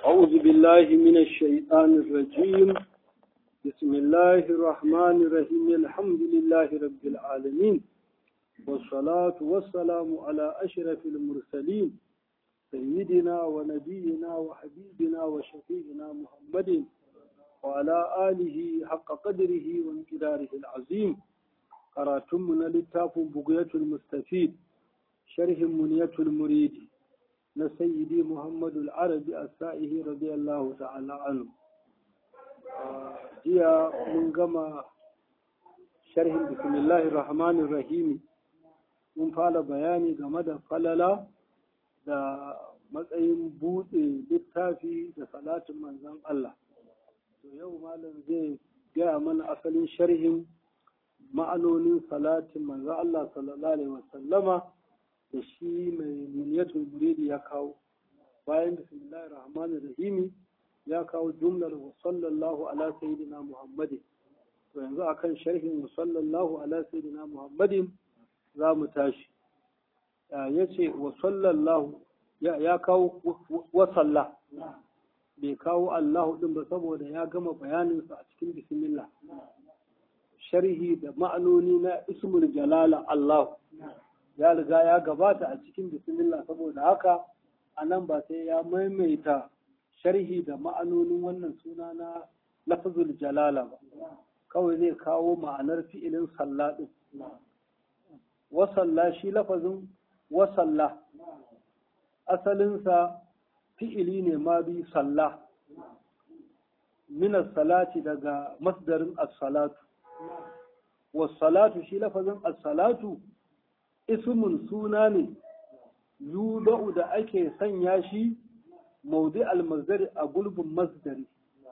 أعوذ بالله من الشيطان الرجيم بسم الله الرحمن الرحيم الحمد لله رب العالمين والصلاة والسلام على أشرف المرسلين سيدنا ونبينا وحبيبنا وشفيعنا محمد وعلى آله حق قدره وانقداره العظيم قراتمنا للتاف بقية المستفيد شرح منية المريد na sayyidi muhammadu al'arabi a sa'ihi radiyallahu ta'ala anu jiya mun gama sharhin bismillahir rahmanir rahimi mun fara bayani game da falala da matsayin buɗe littafi da salatin manzon Allah to yau malam zai gaya mana asalin sharhin ma'anonin salatin manzon Allah sallallahu alaihi wasallama da shi mai muniyatul muridi ya kawo bayan bismillahir rahmanir rahimi ya kawo jumlar wa sallallahu ala sayyidina muhammadin to yanzu akan sharhin wa sallallahu ala sayyidina muhammadin za mu tashi ya ce wa sallallahu ya kawo wa salla bai kawo allahu din ba saboda ya gama bayaninsa a cikin bismillah sharhi da ma'anoni na ismul jalala allahu ya riga ya gabata a cikin bismillah saboda haka a nan ba sai ya maimaita sharhi da ma'anonin wannan suna na lafazul jalala ba kawai zai kawo ma'anar fi'ilin sallah din wasalla shi lafazin wasalla asalinsa fi'ili ne ma bi sallah minas salati daga masdarin as-salatu was-salatu shi lafazin as-salatu ismun suna ne yudau da ake sanya shi maudi almazdari a gulbin masdari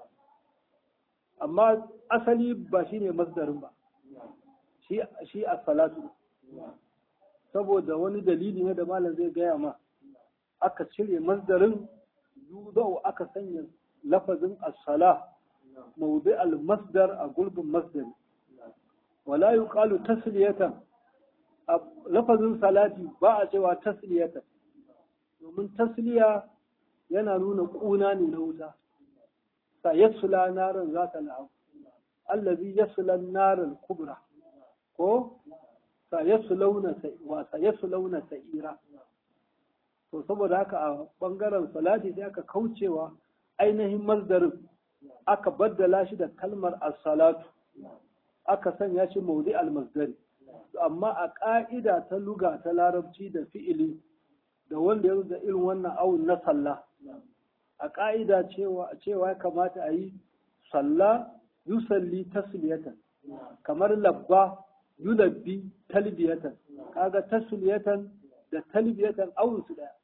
amma asali ba shi ne masdarin ba shi a salatu saboda wani dalili ne da malam zai gaya ma aka cire masdarin yudau aka sanya lafazin as-sala maudi al-masdar a gulbin masdari wala yuqalu tasliyatan lafazin salati ba a cewa tasliyata domin tasliya yana nuna ƙuna ne na wuta sa yasula narin za ta la'abu allazi yasula narin kubra ko sa yasulauna wa sa yasulauna sa'ira to saboda haka a bangaren salati sai aka kaucewa ainihin masdarin aka baddala shi da kalmar as-salatu aka sanya shi maudi al-masdari amma a ƙa'ida ta luga ta larabci da fi'ili da wanda ya da irin wannan awun na sallah a ƙa'ida cewa ya kamata a yi sallah yusalli tasliyatan kamar labba yulabbi talbiyatan kaga tasliyatan da talbiyatan awun su daya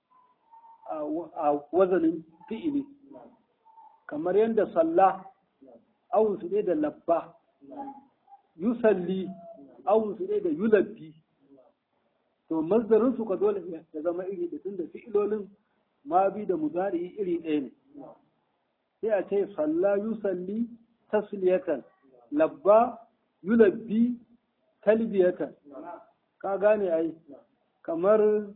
a wazanin fi'ili kamar yadda sallah awun su da labba yusalli awun su ne da yulabbi to mazdarin su ka dole ya zama iri da tunda fi'ilolin ma bi da mudari iri ɗaya ne sai a ce salla yusalli tasliyatan labba yulabbi talbiyatan ka gane ai kamar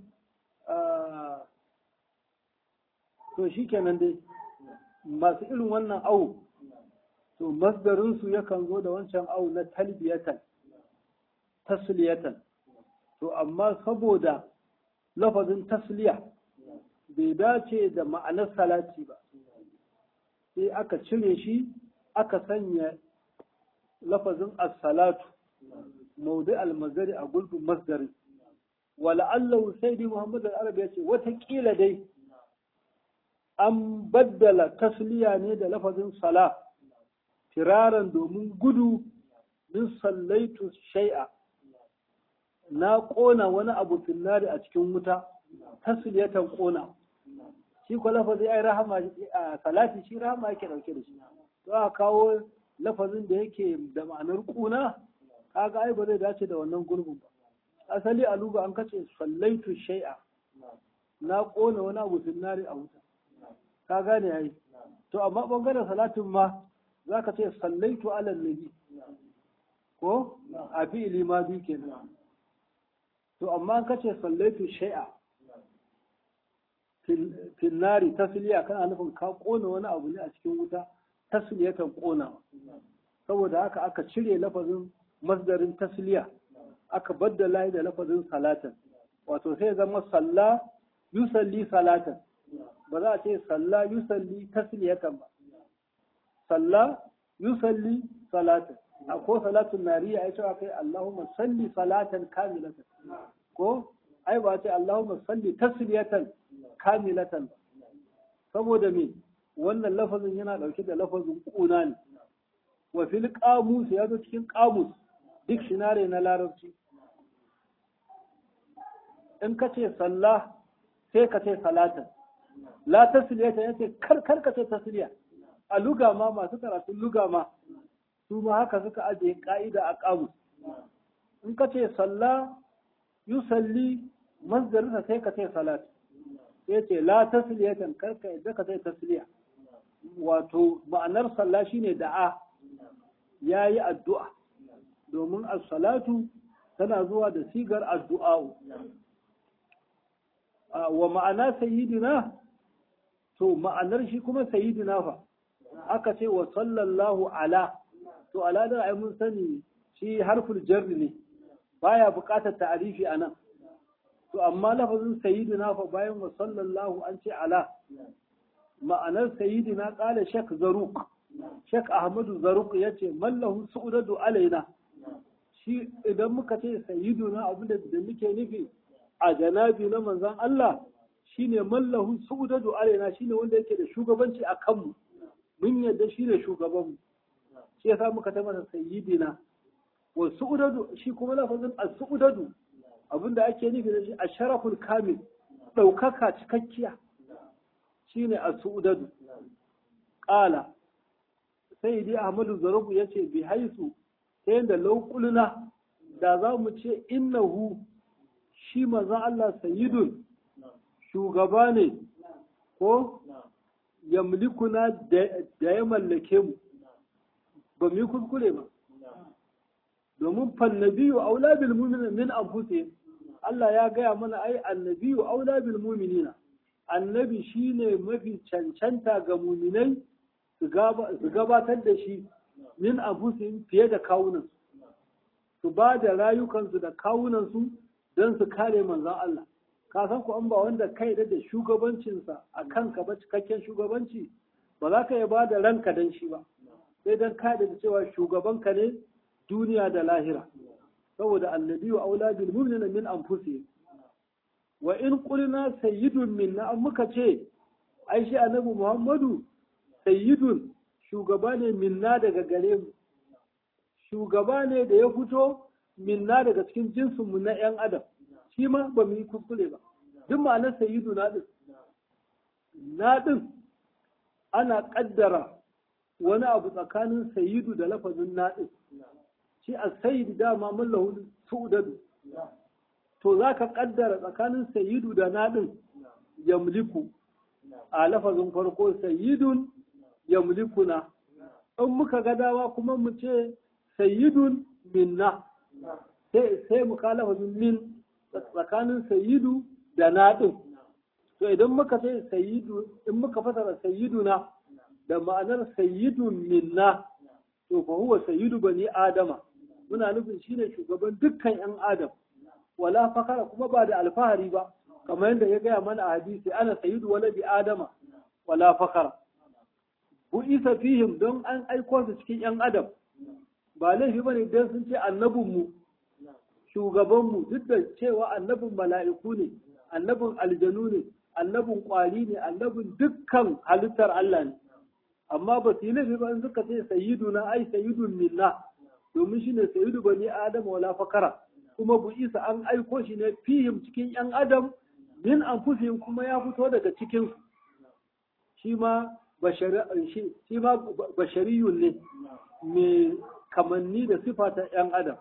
to shikenan dai masu irin wannan awu to masdarin su yakan zo da wancan awu na talbiyatan tasliyatan to amma saboda lafazin tasliya bai dace da ma'anar salati ba sai aka cire shi aka sanya lafazin as-salatu maudi al-mazari a gulbin masdari wala'allahu sai dai muhammad al-arabi ya ce watakila dai an baddala tasliya ne da lafazin sala firaran domin gudu min sallaitu shai'a na ƙona wani abu finnari a cikin wuta tasliyatan ƙona shi ko lafazi ai rahama a salati shi rahama yake dauke da shi to a kawo lafazin da yake da ma'anar ƙuna kaga ai ba zai dace da wannan gurbin ba asali a luga an kace sallaitu shay'a na ƙona wani abu finnari a wuta ka gane ai to amma bangaren salatin ma zaka ce sallaitu ala nabi ko a fi'ili ma bi kenan to amma ka ce sallaitu shay'a finnari tasliya kana nufin ka kona wani abu ne a cikin wuta tasliyatan kona saboda haka aka cire lafazin masdarin tasliya aka baddala da lafazin salatan wato sai zama salla yusalli salatan ba za a ce salla yusalli tasliyatan ba salla yusalli salatan a ko salatun nariya ya cewa kai Allahumma salli salatan kamilatan ko ai ba ce Allahumma salli tasliyatan kamilatan saboda me wannan lafazin yana dauke da lafazin kuna ne wa fil qamus ya zo cikin qamus dictionary na larabci in ka ce sallah sai ka ce salatan la tasliyata yace kar kar ka ce tasliya a luga ma masu karatun luga ma su ma haka suka ajiye ka'ida a qamus in ka ce sallah yusalli masdarinsa sai ka ce salat sai ce la tasliyatan kar ka yadda ka ce tasliya wato ma'anar sallah shine da'a yayi addu'a domin as-salatu tana zuwa da sigar addu'a wa ma'ana sayyidina to ma'anar shi kuma sayyidina fa aka ce wa sallallahu ala to ala da ai mun sani shi harful jarri ne baya buƙatar ta'arifi anan to amma lafazin sayyidina fa bayan wa sallallahu an ce ala ma'anar sayyidina qala shek zaruk shek ahmadu zaruk yace mallahu su'udadu alaina shi idan muka ce sayyiduna abinda da muke nufi a janabi na manzon Allah shine mallahu su'udadu alaina shine wanda yake da shugabanci a kanmu mun yadda shi ne shugabanmu shi yasa muka ta masa sayyidina wa su'udadu shi kuma lafazin as-su'udadu abinda ake nufi da shi asharaful kamil daukaka cikakkiya shine as-su'udadu qala sayyidi ahmadu zarubu yace bi haisu ta yadda laukuluna da za mu ce innahu shi maza Allah sayyidun shugaba ne ko yamlikuna da ya mallake mu ba mu yi kuskure ba domin fannabiyu aula bil mu'minin min anfusihim Allah ya gaya mana ai annabiyu aula bil mu'minina annabi shine mafi cancanta ga muminai su gabatar da shi min anfusihim fiye da kawunan su ba da rayukansu da kawunansu don su kare manzon Allah ka san ku an ba wanda kai da shugabancinsa a kanka ba cikakken shugabanci ba za ka iya ba da ranka don shi ba sai don ka da cewa shugabanka ne duniya da lahira saboda annabi wa aula bil mu'minina min anfusihim wa in qulna sayyidun minna an muka ce ai shi annabi Muhammadu sayyidun shugaba ne minna daga gare mu shugaba ne da ya fito minna daga cikin jinsinmu na 'yan adam shi ma ba mu yi kuskure ba duk ma'anar sayyidu na ɗin na ɗin ana ƙaddara wani abu tsakanin sayyidu da lafazin na ɗin shi a sayyidu dama mallahu su'udadu to za ka ƙaddara tsakanin sayyidu da na ɗin yamliku a lafazin farko sayyidun yamlikuna in muka ga dawa kuma mu ce sayyidun minna sai mu kalafa min tsakanin sayyidu da naɗin to idan muka ce sayyidu in muka fasara sayyiduna da ma'anar sayyidun minna to fa huwa sayyidu bani adama muna nufin shine shugaban dukkan yan adam wala fakara kuma ba da alfahari ba kamar yadda ya gaya mana a hadisi ana sayyidu wala bi adama wala fakara bu isa fihim don an aiko su cikin yan adam ba laifi bane don sun ce annabinmu shugabanmu duk da cewa annabin mala'iku ne annabin aljanu ne annabin kwari ne annabin dukkan halittar Allah ne amma ba su yi laifi ba in suka ce sayyidu na ai sayyidun minna domin shi ne sayyidu bani adam wala fakara kuma bu isa an aiko shi ne fihim cikin yan adam min anfusihim kuma ya fito daga cikin shi ma bashariyun ne mai kamanni da sifa ta yan adam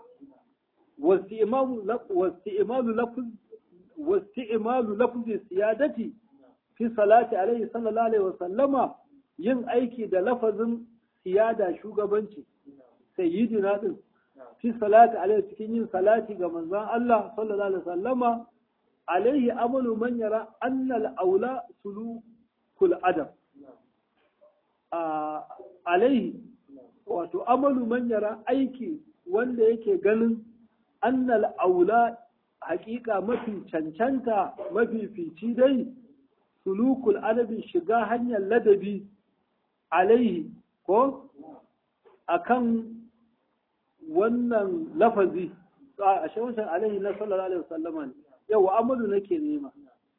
واستئمال لفظ واستئمال لفظ السيادة في صلاة عليه صلى الله عليه وسلم yin aiki da lafazin siyada shugabanci sayyidina din fi salati alaihi cikin yin salati ga manzon Allah sallallahu alaihi wasallama alaihi amalu man yara annal aula sulukul adam alaihi wato amalu man yara aiki wanda yake ganin annal aula hakika mafi cancanta mafi fici dai sulukul adabi shiga hanyar ladabi alaihi ko akan wannan lafazi a shawancin alaihi na sallallahu alaihi wasallama ne yau amalu nake nema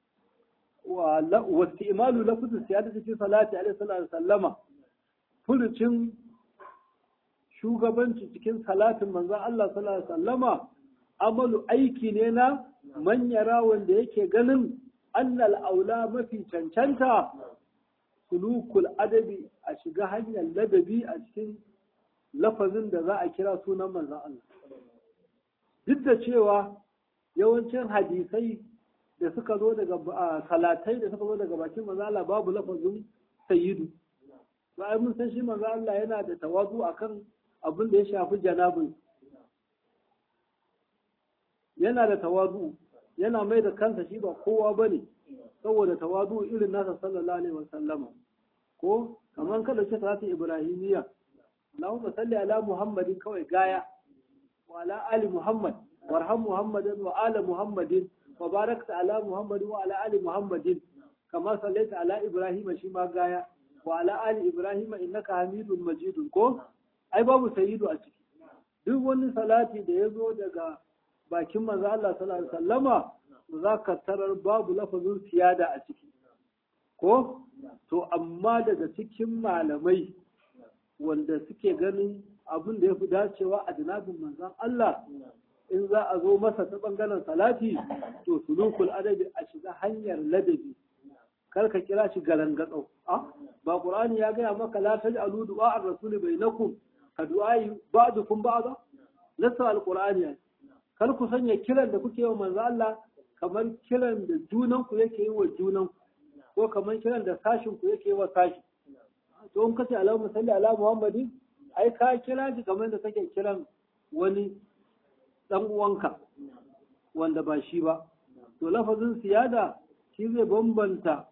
wa istimalu lafzu siyada cikin salati alaihi sallallahu alaihi wasallama furucin shugabanci cikin salatin manzon Allah sallallahu alaihi wasallama amalu aiki ne na manyara wanda yake ganin annal aula mafi cancanta sulukul adabi a shiga hanyar ladabi a cikin lafazin da za a kira sunan manzon Allah duk da cewa yawancin hadisai da suka zo daga salatai da suka zo daga bakin manzon Allah babu lafazin sayyidu ba mun san shi manzon Allah yana da tawazu akan abin da ya shafi janabin yana da tawazu yana mai da kansa shi ba kowa bane saboda tawazu irin nasa sallallahu alaihi wasallama ko kamar kada ce salatu ibrahimiyya Allahumma salli ala Muhammadin kawai gaya wa ala ali Muhammad warham Muhammadin wa ala Muhammadin wa barakta ala Muhammadin wa ala ali Muhammadin kama sallaita ala Ibrahim shi ma gaya wa ala ali Ibrahim innaka Hamidun Majidun ko ai babu sayyidu a ciki duk wani salati da ya zo daga bakin manzo Allah sallallahu alaihi wasallama za ka tarar babu lafazin siyada a ciki ko to amma daga cikin malamai wanda suke ganin abin da ya fi dacewa a janabin manzan Allah in za a zo masa ta bangaren salati to sulukul adabi a shiga hanyar ladabi kar ka kira shi galangatsau a ba qur'ani ya gaya maka la taj'alu du'a ar-rasuli bainakum ka du'ai ba'dukum ba'da nasa al-qur'ani kar ku sanya kiran da kuke wa manzo Allah kamar kiran da junan ku yake yi wa junan ko kamar kiran da sashin ku yake yi wa sashi to in kace Allahumma salli ala Muhammadin ai ka kira shi kamar da kake kiran wani dan uwanka wanda ba shi ba to lafazin siyada shi zai bambanta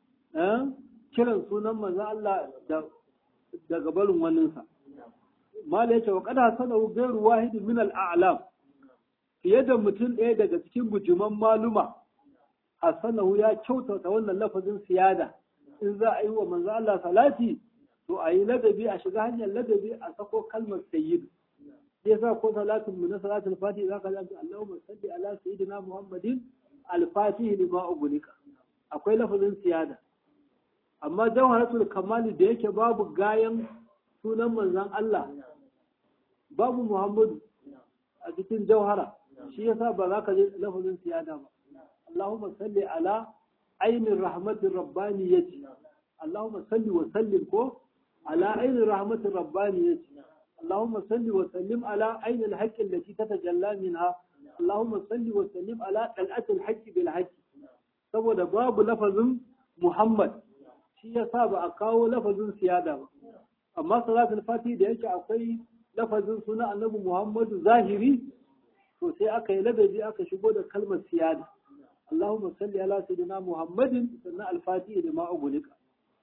kiran sunan manzo Allah da daga barin waninsa mala yace wa qad hasanahu ghayru wahid min al-a'lam fiye da mutum ɗaya daga cikin bujuman maluma hasanahu ya kyautata wannan lafazin siyada in za a yi wa manzo Allah salati to a yi ladabi a shiga hanyar ladabi a sako kalmar sayyidu sai sa ko salatin mu na salatul fatih zaka ji Allahumma salli ala sayyidina Muhammadin al-fatih lima ugulika akwai lafazin siyada amma jawharatul kamali da yake babu gayan sunan manzon Allah babu Muhammadu a cikin jauhara shi yasa ba za ka je lafazin siyada ba Allahumma salli ala ainin rahmatin rabbaniyati Allahumma salli wa sallim ko ala ainin rahmatin rabbaniyati Allahumma salli wa sallim ala ainin haqqin lati tatajalla minha Allahumma salli wa sallim ala dal'atil haqqi bil haqqi saboda babu lafazin Muhammad shi yasa ba a kawo lafazin siyada ba amma salatul fati da yake akwai lafazin suna annabi Muhammadu zahiri to sai aka yi ladabi aka shigo da kalmar siyada Allahumma salli ala sayyidina Muhammadin sannan al-fatihi da ma ugulika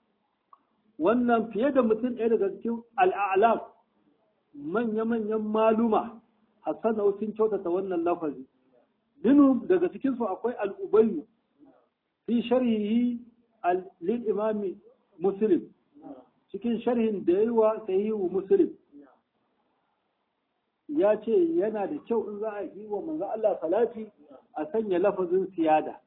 wannan fiye da mutum ɗaya daga cikin al'alam manya-manyan maluma Hassan sun kyautata wannan lafazi Dinu daga cikin su akwai al-ubayyu fi sharhihi lil imami muslim cikin sharhin da yayi wa sahihu muslim ya ce yana da kyau in za a yi wa manzo Allah salati a sanya lafazin siyada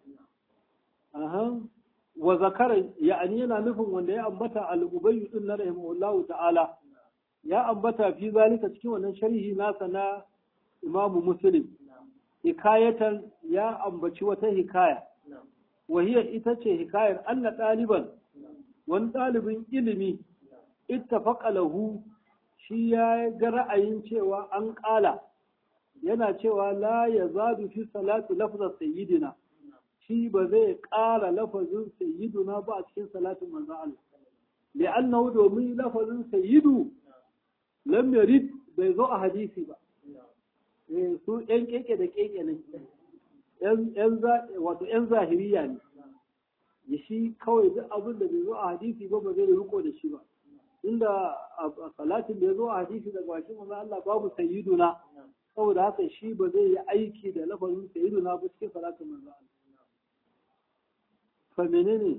wa zakara ya'ani yana nufin wanda ya ambata al-ubayy din na rahimahullahu ta'ala ya ambata fi zalika cikin wannan sharhi nasa na imamu muslim hikayatan ya ambaci wata hikaya wahiya ita ce hikayar anna ɗaliban wani ɗalibin ilimi ittafaqa lahu shi ya ga ra'ayin cewa an ƙala yana cewa la ya zaɗu fi salatu lafzar sayyidina shi ba zai ƙara lafazin sayyiduna ba a cikin salatin manzo Allah li'annahu domin lafazin sayyidu lam yarid bai zo a hadisi ba eh su ɗan keke da keke ne wato ‘yan zahiriya ne ya shi kawai duk abin da bai zo a hadisi ba ba zai riko da shi ba inda a salatin da ya zo a hadisi daga bakin manzo Allah babu sayyiduna saboda haka shi ba zai yi aiki da lafazin sayyiduna ba cikin salatin manzo Allah fa menene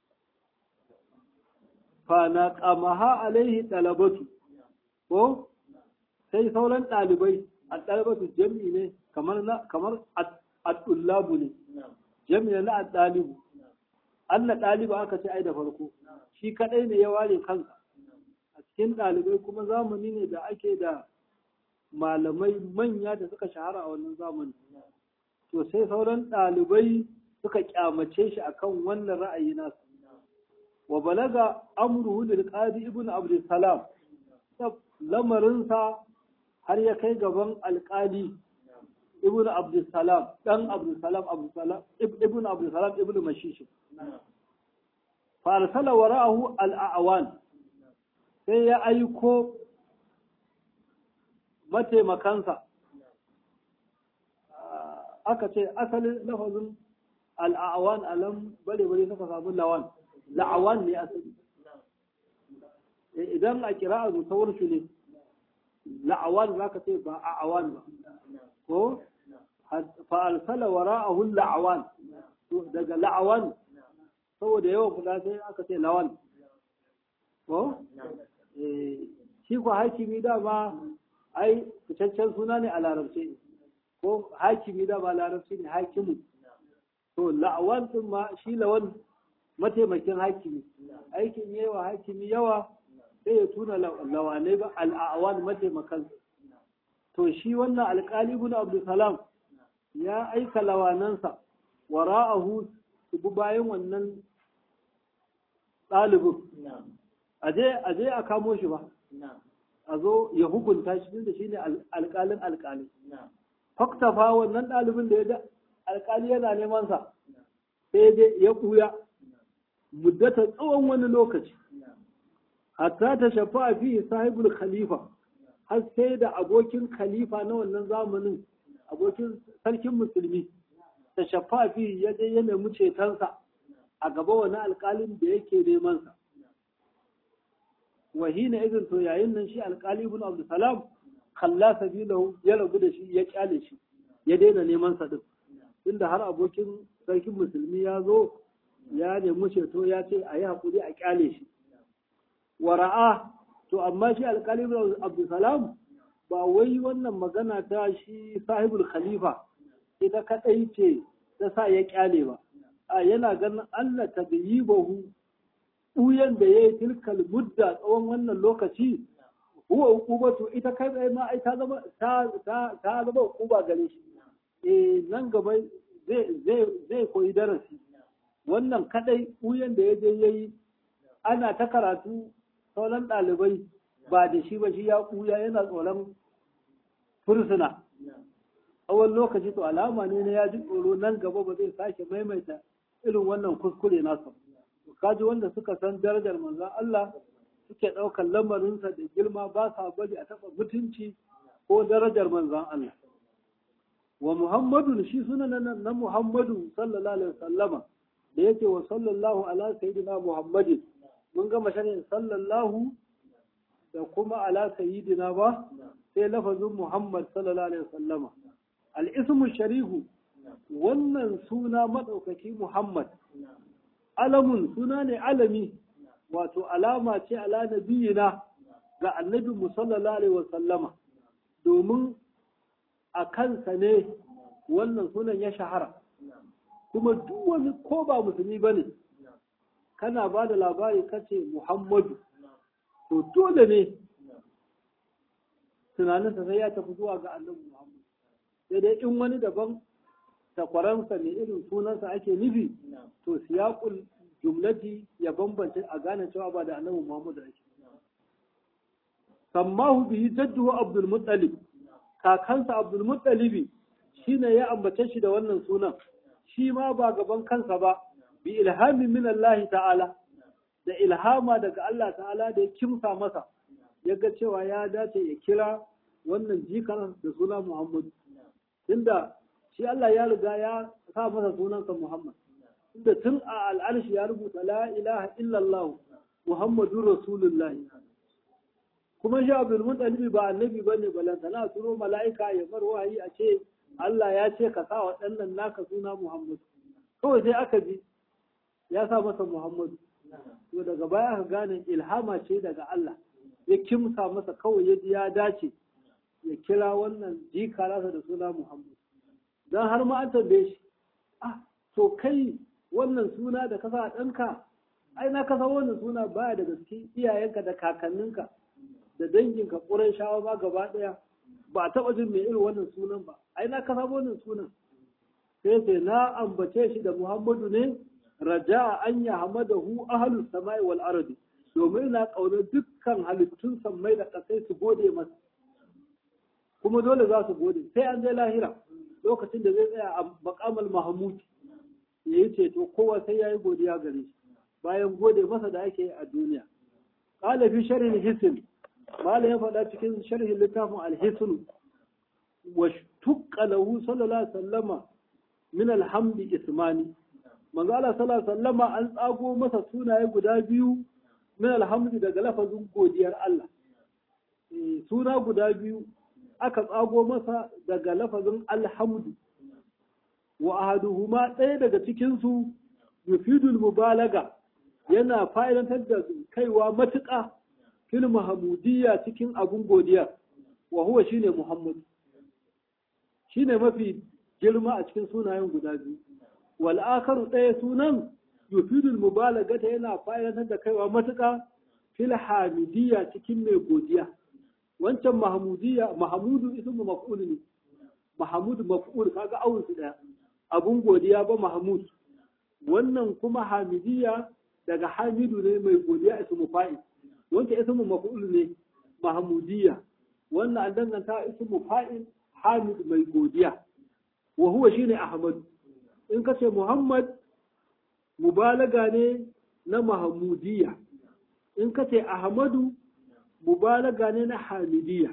fa na qamaha alaihi talabatu ko sai sauran ɗalibai a ɗalibatu jami'i ne kamar na kamar at-tullabu ne jami'i na at-talibu Allah ɗaliba aka ce ai da farko shi kadai ne ya ware kansa a cikin ɗalibai kuma zamani ne da ake da malamai manya da suka shahara a wannan zamani to sai sauran ɗalibai suka kyamace shi akan wannan ra'ayi nasu wa balaga amruhu lil qadi ibn abd salam lamarinsa har ya kai gaban alƙali ibn abdulsalam dan abdulsalam abdulsalam ibn abdulsalam ibn mashish fa arsala wara'ahu al-a'wan sai ya aiko mataimakansa aka ce asalin lafazin al-a'wan alam bare bare suka samu lawan la'awan ne asali idan a kira'a musawar shi ne la'awan za ka ce ba a awan ba ko fa'alsala wara'ahu la'awan daga la'awan saboda yawan kula sai aka ce lawan ko shi ko hakimi dama ai fitaccen suna ne a larabce ko hakimi dama larabci ne hakimu to la'awan din ma shi lawan mataimakin hakimi aikin yawa hakimi yawa sai ya tuna lawanai ba al'awan mataimakan to shi wannan alƙali ibn abdulsalam ya aika lawanansa wara'ahu su bi bayan wannan ɗalibin aje a kamo shi ba a zo ya hukunta shi da shi ne alƙalin alƙali faktafa wannan ɗalibin da ya alƙali yana neman sa sai dai ya ɓuya muddata tsawon wani lokaci hatta ta shafa fi sahibul khalifa har sai da abokin khalifa na wannan zamanin abokin sarkin musulmi ta shafa fi ya je ya nemi cetonsa a gaba wani alƙalin da yake neman sa wahina izin to yayin nan shi alƙali ibn abdulsalam kalla sabilahu ya rabu da shi ya kyale shi ya daina neman sa din tunda har abokin sarkin musulmi ya zo ya nemi ceto ya ce a yi haƙuri a kyale shi wara'a to amma shi alƙali ibn abdulsalam ba wai wannan magana ta shi sahibul khalifa ita kadai ce ta sa ya kyale ba a yana ganin Allah ta yi bahu ɓuyan da ya yi tilkal mudda tsawon wannan lokaci huwa hukubatu ita kai tsaye ma ai ta zama ta ta ta zama hukuba gare shi eh nan gaba zai zai zai koyi darasi wannan kadai ɓuyan da ya je yayi ana ta karatu sauran ɗalibai ba da shi ba shi ya ɓuya yana tsoron fursuna tsawon lokaci to alama ne na ya ji tsoro nan gaba ba zai sake maimaita irin wannan kuskure nasa kaji wanda suka san darajar manzon Allah suke ɗaukar lamarinsa da girma ba sa bari a taɓa mutunci ko darajar manzon Allah wa Muhammadu shi suna na Muhammadu sallallahu alaihi wasallama da yake wa sallallahu ala sayyidina Muhammadin mun gama shanin sallallahu da kuma ala sayyidina ba sai lafazin Muhammad sallallahu alaihi wasallama al-ismu sharihu wannan suna madaukaki Muhammad alamun suna ne alami wato alama ce ala nabiyina ga annabi mu sallallahu alaihi wasallama domin a kansa ne wannan sunan ya shahara kuma duk wani ko ba musulmi bane kana ba da labari kace Muhammadu to dole ne tunaninsa sai ya tafi zuwa ga annabi Muhammad sai dai in wani daban takwaransa ne irin sunansa ake nufi to siyaqul jumlati ya bambance a gane cewa ba da annabi Muhammad ake sammahu bihi jadduhu Abdul Muttalib kakansa Abdul Muttalib shine ya ambace shi da wannan sunan shi ma ba gaban kansa ba bi ilhami min Allah ta'ala da ilhama daga Allah ta'ala da ya kimsa masa ya ga cewa ya dace ya kira wannan jikan da suna Muhammad tunda shi Allah ya riga ya sa masa sunansa Muhammad inda tun a al'arshi ya rubuta la ilaha illallah Muhammadur Rasulullah kuma shi Abdul Muttalib ba annabi bane balantana turo mala'ika ya mar wahayi a ce Allah ya ce ka sa waɗannan naka suna Muhammad kawai sai aka ji ya sa masa Muhammadu to daga baya aka gane ilhama ce daga Allah ya kimsa masa kawai ya ji ya dace ya kira wannan jika nasa da suna Muhammad dan har ma an tambaye shi ah to kai wannan suna da ka sa ɗanka ai na kasa wannan suna baya daga cikin iyayenka da kakanninka da danginka ƙuran shawa ma gaba ɗaya ba a taɓa jin mai irin wannan sunan ba ai na kasa wannan sunan sai sai na ambace shi da Muhammadu ne raja an ya hamadahu ahlus samai wal ardi domin na ƙaunar dukkan halittun sammai da ƙasai su gode masa kuma dole za su gode sai an je lahira lokacin da zai tsaya a makamal mahmud ya yi ceto kowa sai ya yi godiya gare shi bayan gode masa da ake a duniya qala fi sharhi hisn mala ya faɗa cikin sharhin littafin al-hisn wa tuqqa lahu sallallahu alaihi wasallama min alhamdi ismani manzo Allah sallallahu alaihi wasallama an tsago masa sunaye guda biyu min alhamdi daga lafazin godiyar Allah suna guda biyu aka tsago masa daga lafazin alhamdu wa ahaduhuma ɗaya daga cikin su yufidul mubalaga yana fa'idantar da kaiwa matuƙa fil mahamudiyya cikin abun godiya wa huwa shine muhammad shine mafi girma a cikin sunayen guda biyu wal akaru ɗaya sunan yufidul mubalagata yana fa'idantar da kaiwa matuƙa fil hamidiyya cikin mai godiya wancan mahamudiyya mahamudu ismu maf'ul ne mahamud maf'ul kaga awun su daya abun godiya ba mahamud wannan kuma hamidiyya daga hamidu ne mai godiya ismu fa'il wancan ismu maf'ul ne mahamudiyya wannan an danganta ismu fa'il hamid mai godiya wa huwa shine ahmad in kace muhammad mubalaga ne na mahamudiyya in kace ahmadu mubalaga ne na hamidiyya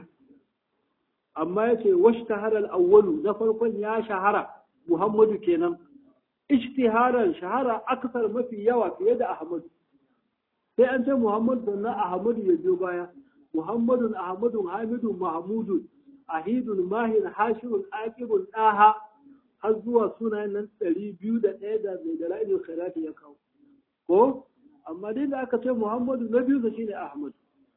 amma yace washtahara al-awwalu na farkon ya shahara muhammadu kenan ishtiharan shahara aksar mafi yawa fiye da ahmadu sai an ce muhammadu sannan ahmadu ya biyo baya muhammadun ahmadun hamidun mahmudun ahidun mahin hashirun aqibun daha har zuwa sunayen nan ɗari biyu da ɗaya da mai dalilin khairati ya kawo ko amma dai da aka ce muhammadu na biyu sa shine ahmad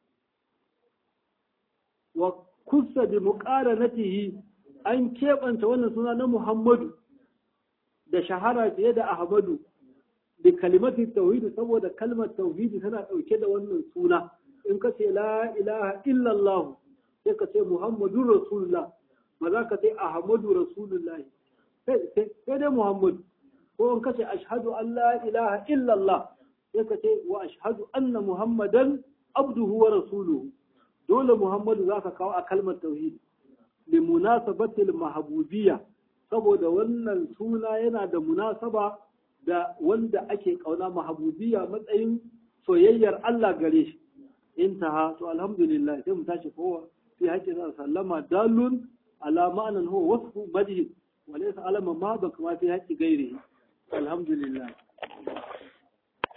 wa kusa bi muqaranatihi an keɓanta wannan suna na muhammadu da shahara fiye da ahmadu da kalimatin tauhidi saboda kalmar tauhidi tana ɗauke da wannan suna in ka ce la ilaha illallah sai ka ce muhammadun rasulullah ba za ka ce ahmadu rasulullahi sai dai muhammadu ko in ka ce ashhadu an la ilaha illallah sai ka ce wa ashhadu anna muhammadan abduhu wa rasuluhu dole muhammadu za ka kawo a kalmar tauhidi li munasabatil mahbubiyya saboda wannan suna yana da munasaba da wanda ake kauna mahabubiyya matsayin soyayyar Allah gare shi intaha to alhamdulillah sai mu tashi kowa fi haƙƙin sallama dalun ala ma'anan huwa wasfu majid wa laysa alama ma ba kama fi haƙƙi gairihi alhamdulillah